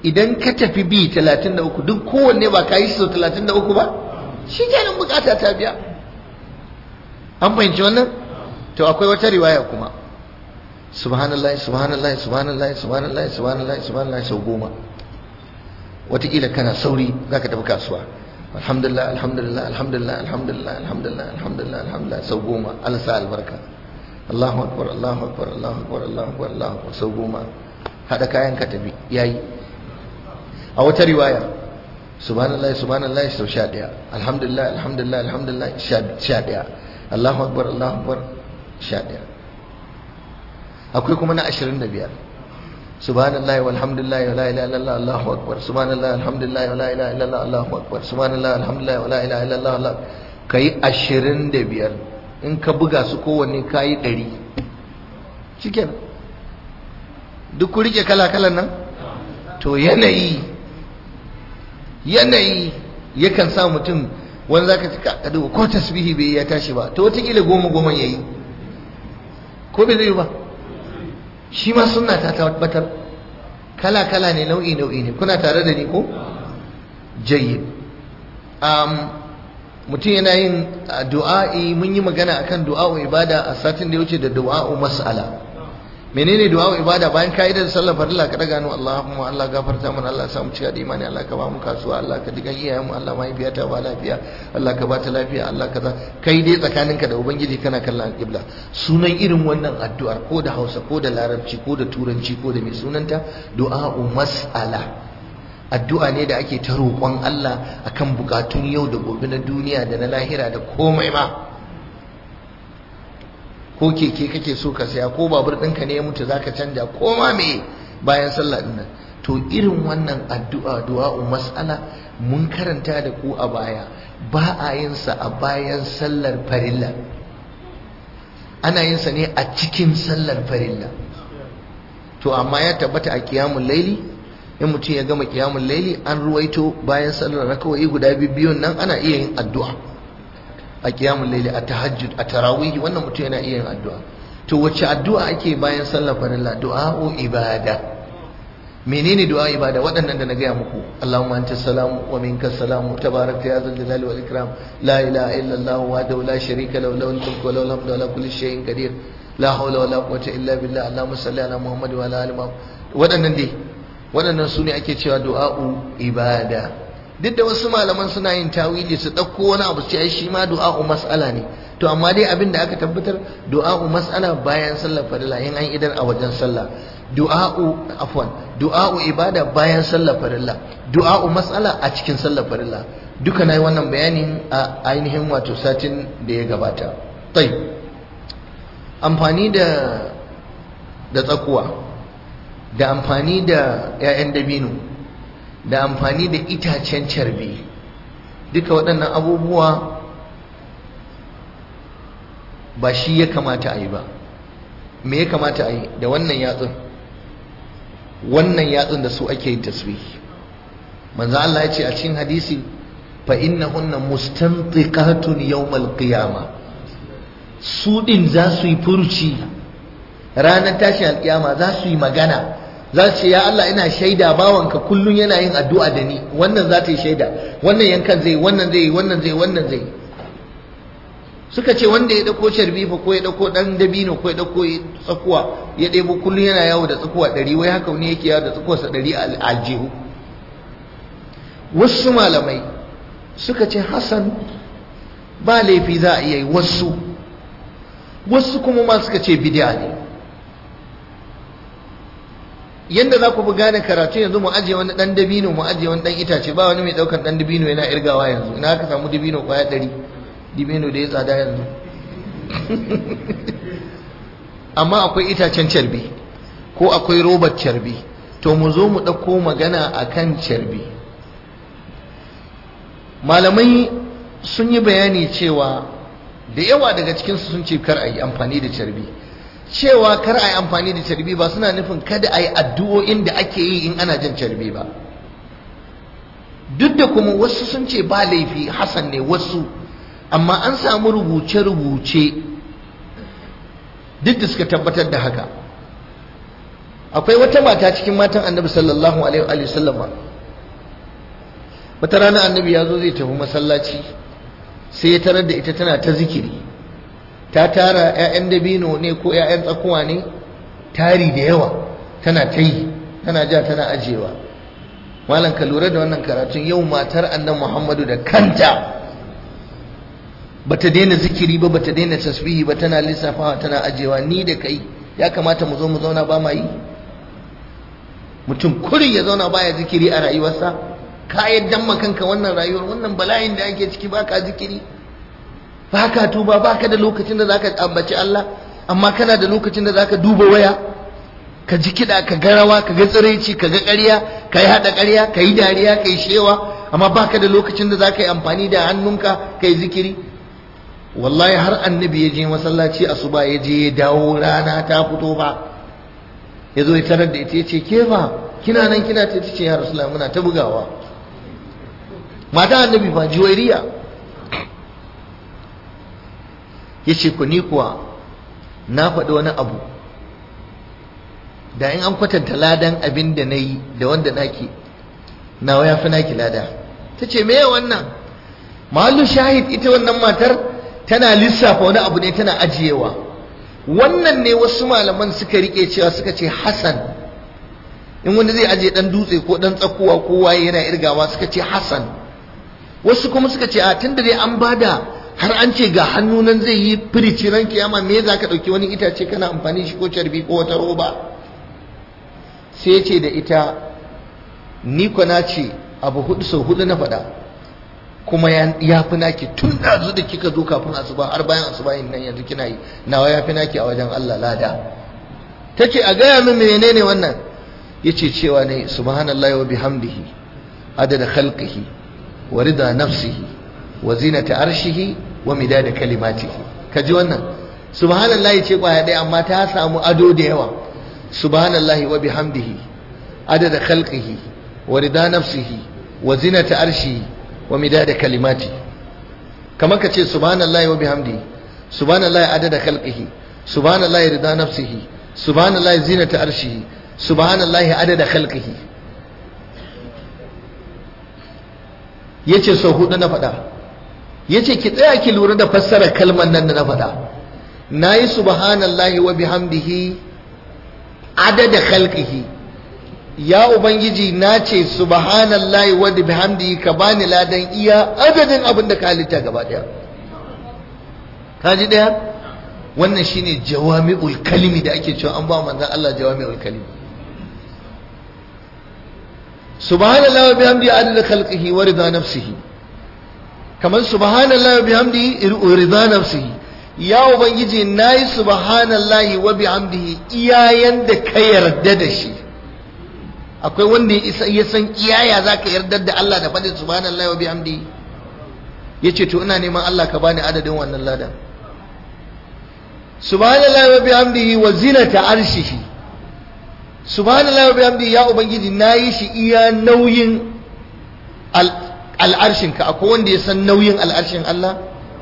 S1: idan ka tafi bi 33 duk kowanne ba ka yi sau 33 ba shi kenan bukata ta biya an fahimci wannan to akwai wata riwaya kuma subhanallah subhanallah subhanallah subhanallah subhanallah subhanallah sau goma wataƙila kana sauri za ka tafi kasuwa alhamdulillah alhamdulillah alhamdulillah alhamdulillah alhamdulillah alhamdulillah alhamdulillah sau goma Allah sa albarka Allahu akbar Allahu akbar Allahu akbar Allahu akbar Allahu akbar sau goma hada kayan ka tafi yayi a wata riwaya subhanallah subhanallah sau 11 alhamdulillah alhamdulillah alhamdulillah 11 Allahu akbar Allahu akbar 11 akwai kuma na 25 subhanallah walhamdulillah wala ilaha illallah Allahu akbar subhanallah alhamdulillah wala ilaha illallah Allahu akbar subhanallah alhamdulillah wala ilaha illallah Allah kai 25 in ka buga su kowanne kayi 100 cikin duk ku rike kala-kalan nan to yanayi yanayi yakan sa mutum wani zaka ci ka duba ko tasbihi bai ya tashi ba to wataƙila goma goma yayi ko bai zai ba shi ma sunna ta tabbatar kala kala ne nau'i nau'i ne kuna tare da ni ko jayyid um, mutum yana yin du'a'i mun yi magana akan du'a'u ibada a satin da ya wuce da du'a'u mas'ala menene du'a ibada bayan ka yi da sallar farilla ka daga hannu Allahumma Allah gafarta mana Allah samu cika da imani Allah ka ba mu kasuwa Allah ka diga iyayen mu Allah mahaifiyata ba lafiya Allah ka ba ta lafiya Allah kaza kai dai tsakaninka da ubangiji kana kallon alƙibla sunan irin wannan addu'ar ko da Hausa ko da Larabci ko da Turanci ko da mai sunanta du'a'u mas'ala addu'a ne da ake ta roƙon Allah akan bukatun yau da gobe na duniya da na lahira da komai ma ko keke kake so ka saya ko babur ɗinka ne ya mutu zaka canja ko ma me bayan sallah din nan to irin wannan addu'a du'a'u mas'ala mun karanta da ku a baya ba a yin sa a bayan sallar farilla ana yin sa ne a cikin sallar farilla to amma ya tabbata a qiyamul laili in mutum ya gama qiyamul laili an ruwaito bayan sallar rakawai guda biyun nan ana iya yin addu'a a kiyamun laili a tahajjud a tarawih wannan mutum yana iya yin addu'a to wacce addu'a ake bayan sallar farilla du'a'u ibada menene du'a ibada waɗannan da na gaya muku Allahumma anta salamu wa minka salamu tabarakta ya zal jalali wal ikram la ilaha illa Allah wahdahu la sharika lahu lahul mulku wa lahul hamdu ala kulli shay'in qadir la hawla wa la quwwata illa billah Allahumma salli ala Muhammad wa ala ali Muhammad waɗannan dai waɗannan su ne ake cewa du'a'u ibada duk da wasu malaman suna yin tawili su ɗauko wani abu sai shi ma du'a'u mas'ala ne to amma dai abin da aka tabbatar du'a'u mas'ala bayan sallar farilla in an idar a wajen sallah du'a'u afwan du'a'u ibada bayan sallar farilla du'a'u mas'ala a cikin sallar farilla duka nayi wannan bayanin a ainihin wato satin da ya gabata tayyib amfani da da tsakuwa da amfani da 'ya'yan dabino da amfani da itacen carbi duka waɗannan abubuwa ba shi ya kamata a yi ba me ya kamata a yi da wannan yatsun wannan yatsun da su ake yin tasbih manzo Allah ya ce a cikin hadisi fa innahunna mustantiqatun yawmal qiyama su din za su yi furci ranar tashin alkiyama za su yi magana za su ce ya Allah ina shaida bawanka kullum yana yin addu'a da ni wannan za ta yi shaida wannan yankan zai wannan zai wannan zai wannan zai suka ce wanda ya dauko sharbi fa ko ya dauko dan dabino ko ya dauko tsakuwa ya ɗebo kullum yana yawo da tsakuwa ɗari wai haka ne yake yawo da tsakuwarsa ɗari a aljihu wasu malamai suka ce Hassan ba laifi za a iya yi wasu wasu kuma ma suka ce bid'a ne yanda za ku fi gane karatu yanzu mu ajiye wani dan dabino mu ajiye wani dan itace ba wani mai daukan dan dabino yana irgawa yanzu ina ka samu dabino kwaya ɗari dabino da ya tsada yanzu amma akwai itacen carbi ko akwai robar carbi to mu zo mu ɗauko magana akan carbi malamai sun yi bayani cewa da yawa daga cikinsu sun ce kar a yi amfani da carbi cewa kar a yi amfani da carbi ba suna nufin kada a yi addu'o'in da ake yi in ana jan carbi ba duk da kuma wasu sun ce ba laifi hasan ne wasu amma an samu rubuce-rubuce duk da suka tabbatar da haka akwai wata mata cikin matan annabi sallallahu alaihi wa sallam wata rana annabi ya zo zai tafi masallaci sai ya tarar da ita tana ta zikiri ta tara 'ya'yan dabino ne ko 'ya'yan tsakuwa ne tari da yawa tana ta yi tana ja tana ajewa malam ka lura da wannan karatun yau matar annan muhammadu da kanta bata daina zikiri ba bata daina tasbihi ba tana lissafawa tana ajewa ni da kai ya kamata mu zo mu zauna ba ma yi mutum kurin ya zauna baya zikiri a rayuwarsa ka yaddan kanka wannan rayuwar wannan bala'in da ake ciki baka zikiri baka tuba baka da lokacin da zaka ambaci Allah amma kana da lokacin da zaka duba waya ka ji kiɗa ka ga rawa ka ga tsiraici ka ga ƙarya ka yi haɗa ƙarya ka yi dariya ka yi shewa amma baka da lokacin da zaka yi amfani da hannunka ka yi zikiri wallahi har annabi ya je masallaci asuba ya je ya dawo rana ta fito ba ya zo ya tarar da ita ya ce ke fa kina nan kina ta ce ya rasulullah muna ta bugawa mata annabi fa juwairiya ya ce ku ni kuwa na faɗi wani abu da in an kwatanta ladan abin da na yi da wanda naki nawa ya fi naki lada ta ce me wannan mahallu shahid ita wannan matar tana lissafa wani abu ne tana ajiyewa wannan ne wasu malaman suka rike cewa suka ce hasan in wanda zai ajiye dan dutse ko dan tsakuwa ko waye yana irgawa suka ce hasan wasu kuma suka ce a tunda dai an bada har an ce ga hannu nan zai yi firici ran kiyama me za ka ɗauki wani itace kana amfani shi ko carbi ko wata roba sai ce da ita ni na ce abu hudu sau hudu na faɗa kuma ya fi naki tun ɗazu da kika zo kafin asuba har bayan asuba yin nan yanzu kina yi nawa ya fi naki a wajen Allah lada ta ce a gaya min menene wannan ya ce cewa ne subhanallahi wa bihamdihi adada khalqihi wa rida nafsihi wa zinata arshihi wa midada kalimatihi kaji wannan subhanallahi ce kwaya ɗaya amma ta samu ado da yawa subhanallahi wa bihamdihi adada khalqihi wa rida nafsihi wa zinata arshihi wa midada kalimati kamar ka ce subhanallahi wa bihamdihi subhanallahi adada khalqihi subhanallahi rida nafsihi subhanallahi zinata arshihi subhanallahi adada khalqihi yace sau hudu na faɗa yace ki tsaya ki lura da fassarar kalmar nan da na faɗa nayi subhanallahi wa bihamdihi adada khalqihi ya ubangiji na ce subhanallahi wa bihamdihi ka bani ladan iya adadin abin da ka halitta gaba daya kaji daya wannan shine jawami'ul kalimi da ake cewa an ba manzon Allah jawami'ul kalimi subhanallahi wa bihamdihi adada khalqihi wa rida nafsihi kamar subhanallahi wa bihamdihi rida nafsihi ya ubangiji nayi subhanallahi wa bihamdihi iyayen da ka yarda da shi akwai wanda ya san iyaya zaka yarda da Allah da fadin subhanallahi wa bihamdihi yace to ina neman Allah ka bani adadin wannan ladan subhanallahi wa bihamdihi wa zinata arshihi subhanallahi wa bihamdihi ya ubangiji nayi shi iya nauyin al'arshinka akwai wanda ya san nauyin al'arshin Allah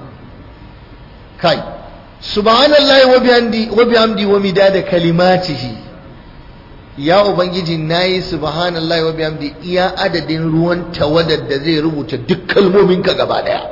S1: kai subhanallahi wa bihamdi wa bihamdi wa midada kalimatihi ya ubangiji nayi subhanallahi wa bihamdi iya adadin ruwan tawadar da zai rubuta duk kalmominka gaba daya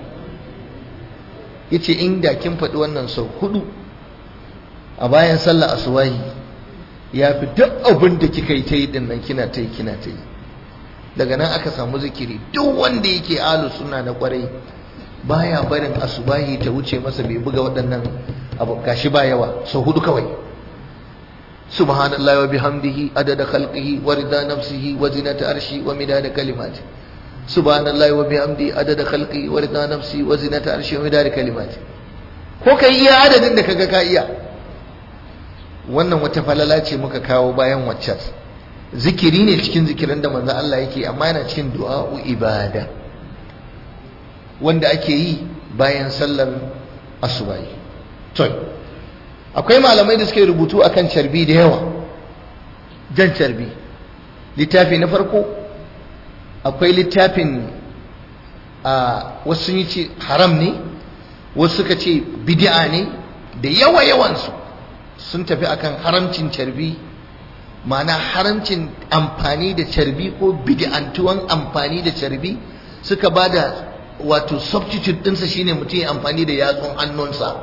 S1: yace inda kin faɗi wannan sau hudu a bayan sallah asubahi ya fi duk abin da kika yi ta yi din nan kina ta yi kina ta yi daga nan aka samu zikiri duk wanda yake alu suna na kwarai baya barin asubahi ta wuce masa bai buga waɗannan abu gashi ba yawa sau hudu kawai subhanallahi wa bihamdihi adada khalqihi wa rida nafsihi wa zinata arshi wa midada kalimati subhanallahi wa bihamdihi adada khalqihi wa rida nafsi wa zinata arshi wa midada kalimati ko kai iya adadin da kaga ka iya wannan wata falala ce muka kawo bayan waccan zikiri ne cikin zikirin da manzo Allah yake amma yana cikin du'a'u ibada wanda ake yi bayan sallar asubahi to akwai malamai da suke rubutu akan carbi da yawa jan carbi littafi na farko akwai littafin a wasu yi ce haram ne wasu suka ce bid'a ne da yawa yawansu sun tafi akan haramcin carbi ma'ana haramcin amfani da carbi ko bid'antuwan amfani da carbi suka ba da wato substitute ɗinsa shine mutum ya amfani da yatsun hannunsa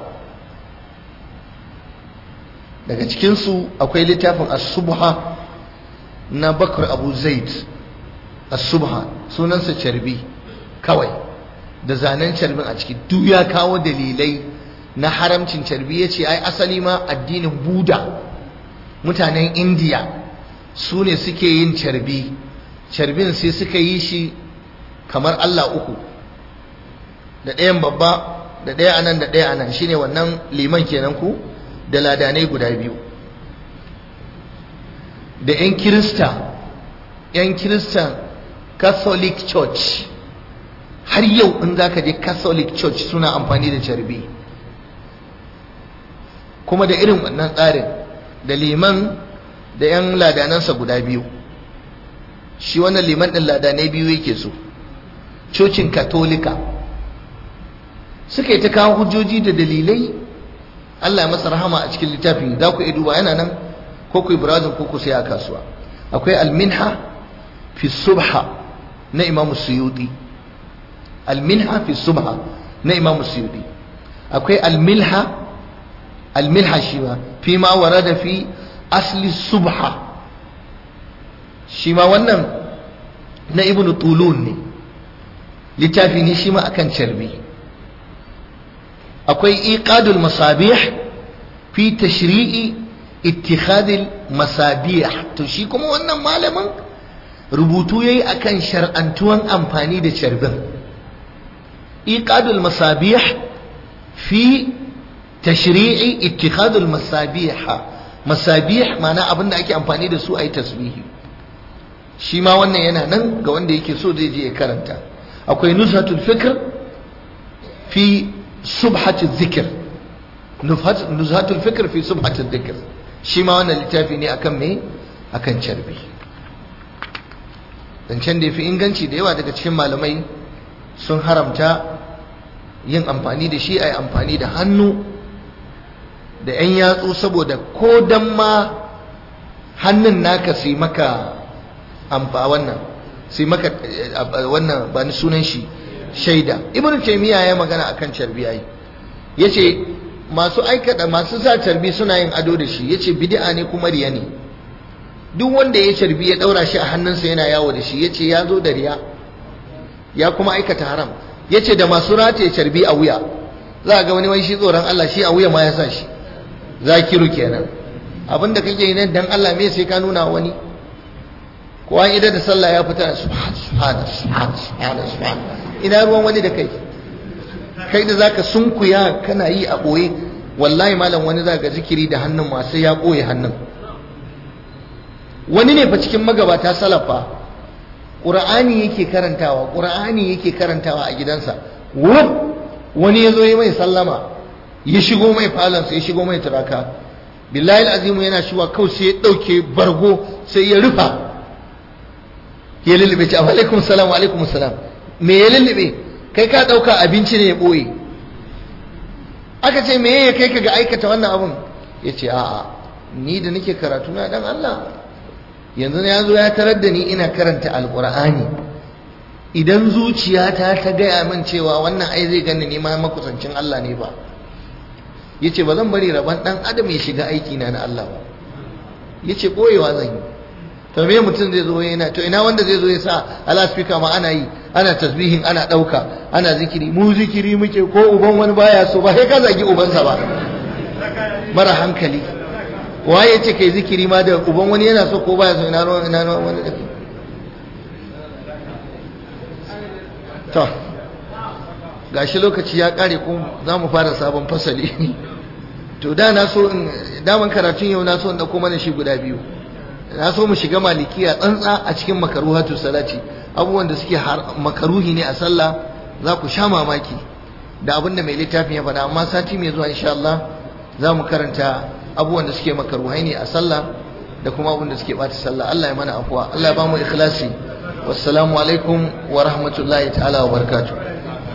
S1: daga cikinsu akwai littafin as-subha na bakar abu zaid as-subha sunansa carbi kawai da zanen carbin a ciki duk ya kawo dalilai na haramcin carbi ya ce ai asali ma addinin buda mutanen indiya su ne suke yin carbi carbin sai suka yi shi kamar allah uku da ɗayan babba da ɗaya anan da ɗaya anan shine wannan liman kenan ku da ladanai guda biyu da 'yan kirista 'yan kiristan catholic church har yau in za ka je catholic church suna amfani da carbi kuma da irin wannan tsarin da liman da 'yan ladanansa guda biyu shi wannan liman ɗin ladanai biyu yake so cocin katolika suka yi ta kawo hujjoji da dalilai Allah ya masa rahama a cikin littafin za ku iya duba yana nan ko ku yi burazin ko ku sai a kasuwa akwai alminha fi subha na imamu suyuti alminha fi subha na imamu suyuti akwai almilha almilha shi ma fi ma warada fi asli subha shi ma wannan na ibnu tulun ne littafi ne shi ma akan carbi akwai iqadul masabih fi tashri'i ittikhadil masabih to shi kuma wannan malamin rubutu yayi akan shar'antuwan amfani da carbin iqadul masabih fi tashri'i ittikhadul masabih masabih ma'ana abinda ake amfani da su ayi tasbihi shi ma wannan yana nan ga wanda yake so zai je ya karanta akwai nushatul fikr fi subhatul zikr nuzhatul fikr fi subhatul zikr shi ma wannan littafi ne akan me akan carbi zancen da ya fi inganci da yawa daga cikin malamai sun haramta yin amfani da shi a yi amfani da hannu da 'yan yatsu saboda ko dan ma hannun naka sai maka amfa wannan sai maka wannan ba ni sunan shi shaida ibn taymiya ya magana akan carbi ai yace masu aikata masu sa carbi suna yin ado da shi yace bid'a ne kuma riya ne duk wanda ya carbi ya daura shi a hannunsa yana yawo da shi yace ya zo da riya ya kuma aikata haram yace da masu rataye carbi a wuya za ga wani wai shi tsoron Allah shi a wuya ma ya sa shi zakiru kenan abinda kake yi nan dan Allah me sai ka nuna wani ko an idan da sallah ya fita subhan subhan subhan subhan subhan ina ruwan wani da kai kai da zaka sunkuya kana yi a boye wallahi malam wani zaka zikiri da hannun masu ya boye hannun wani ne fa cikin magabata salafa qur'ani yake karantawa qur'ani yake karantawa a gidansa wuf wani yazo yi mai sallama ya shigo mai falonsa ya shigo mai turaka billahi alazimu yana shiwa kawai sai ya dauke bargo sai ya rufa ya lullube ce alaikum salam alaikum salam me ya lullube kai ka dauka abinci ne ya boye aka ce me ya kai ka ga aikata wannan abun ya ce a'a ni da nake karatu na dan Allah yanzu ya zo ya tarar da ni ina karanta alqur'ani idan zuciyata ta gaya min cewa wannan ai zai gani ni ma makusancin Allah ne ba yace ba zan bari rabon dan adam ya shiga aiki na na Allah ba yace boyewa zan yi to me mutum zai zo yana to ina wanda zai zo ya sa ala speaker ma ana yi ana tasbihin ana dauka ana zikiri mu zikiri muke ko uban wani baya so ba sai ka zagi ubansa ba mara hankali waye ce kai zikiri ma da uban wani yana so ko baya so ina ruwan ina ruwan wani da to gashi lokaci ya kare ko za mu fara sabon fasali to da na so in daman karatun yau na so in dauko mana shi guda biyu na so mu shiga malikiya tsantsa a cikin makaruhatu salati abubuwan da suke makaruhi ne a sallah za ku sha mamaki da abin da mai littafin ya faɗa amma sati mai zuwa insha Allah za mu karanta abubuwan da suke makaruhai ne a sallah da kuma abubuwan da suke ɓata sallah Allah ya mana afuwa Allah ya ba mu ikhlasi wassalamu alaikum wa rahmatullahi ta'ala wa barakatuh